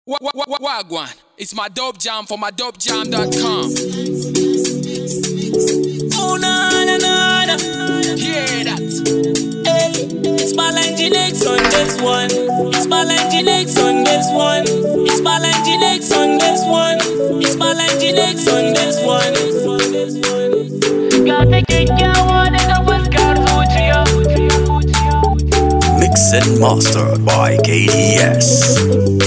Wa- wa- wa- Wagwan, it's my dope jam for my dopejam.com. Oh na na na na. Hear that? Hey, it's Balanginex on this one. It's Balanginex on this one. It's Balanginex on this one. It's Balanginex on this one. Ga ta kyakkyawa daga fuskar zuciya. Mix and mastered by KDS.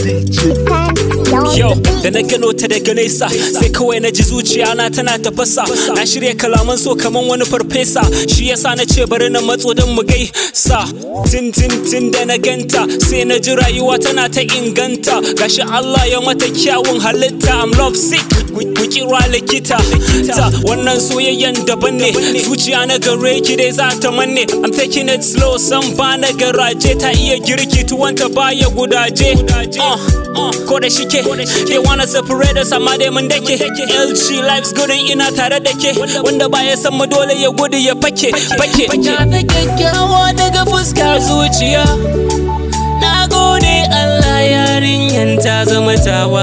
Yo, da na gano ta daga nesa sai kawai na ji zuciya na tana tafasa na shirya kalaman so kaman wani farfesa shi yasa na ce bari na matso don mu gaisa tin tin tin da na ganta sai na ji rayuwa tana ta inganta gashi Allah ya mata kyawun halitta I'm love sick ku kira likita ta wannan soyayyen daban ne zuciya na gare ki dai za ta manne I'm taking it slow san ba na garaje ta iya girki tuwanta baya gudaje uh, uh, ko da shike they wanna separate us amma dai mun dake LG life's good in ina tare da ke wanda ba ya san mu dole ya gudu ya fake fake ta kyakkyawa daga fuskar zuciya na gode Allah yarinyan ta zama tawa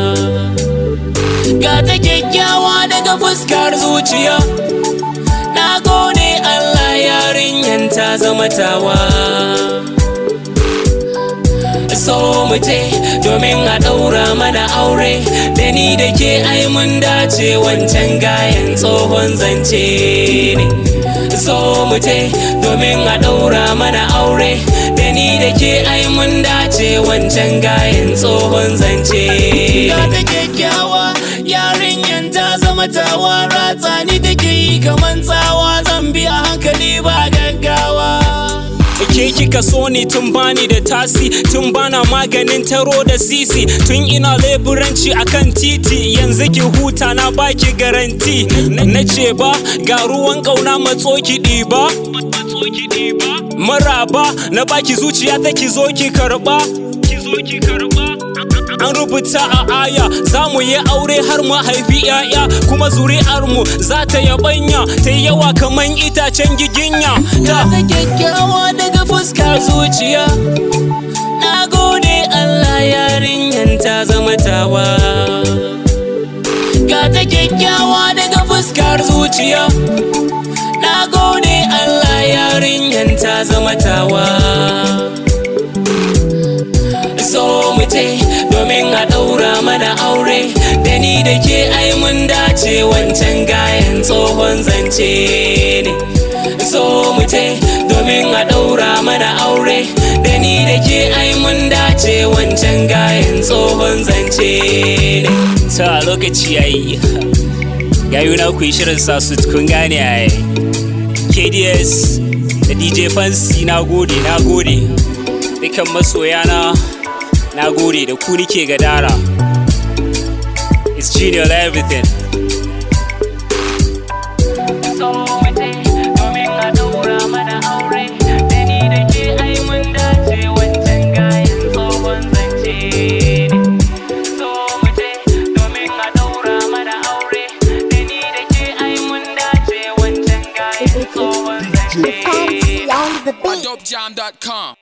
ga ta kyakkyawa daga fuskar zuciya na gode Allah yarinyan ta zama tawa so mu je domin a ɗaura mana aure da ni da ke ai mun dace wancan gayan tsohon zance ne so mu je domin a ɗaura mana aure da ni da ke ai mun dace wancan gayan tsohon zance ga ta kyakkyawa yarinyan ta zama tawa ratsa ni take yi kaman tsawa zan bi a hankali ba gaggawa ke kika so ni tun bani da tasi tun bana maganin taro da sisi tun ina leburanci akan titi yanzu ki huta na baki garanti na ce ba ga ruwan kauna matso ki ɗiba maraba na baki zuciya ta ki zo ki karba an rubuta a aya za mu yi aure har mu haifi yaya kuma zuri'armu za ta yabanya ta yi yawa kaman itacen giginya ta kyakkyawa daga fuskar zuciya na gode allah yarinyan ta zama tawa ga ta kyakkyawa daga fuskar zuciya na gode allah yarinyan ta zama tawa so mu je domin a ɗaura mana aure da ni da ke ai mun dace wancan gayan tsohon zance ne so mu je domin a ɗaura mana aure da ni da ke ai mun dace wancan gayan tsohon zance ne ta lokaci yayi gayu na ku yi shirin sa su kun gane ai KDS da DJ Fancy na gode na gode dukan masoyana na gode da ku nike gadara it's genial everything Fancy on the My beat. dopejam.com.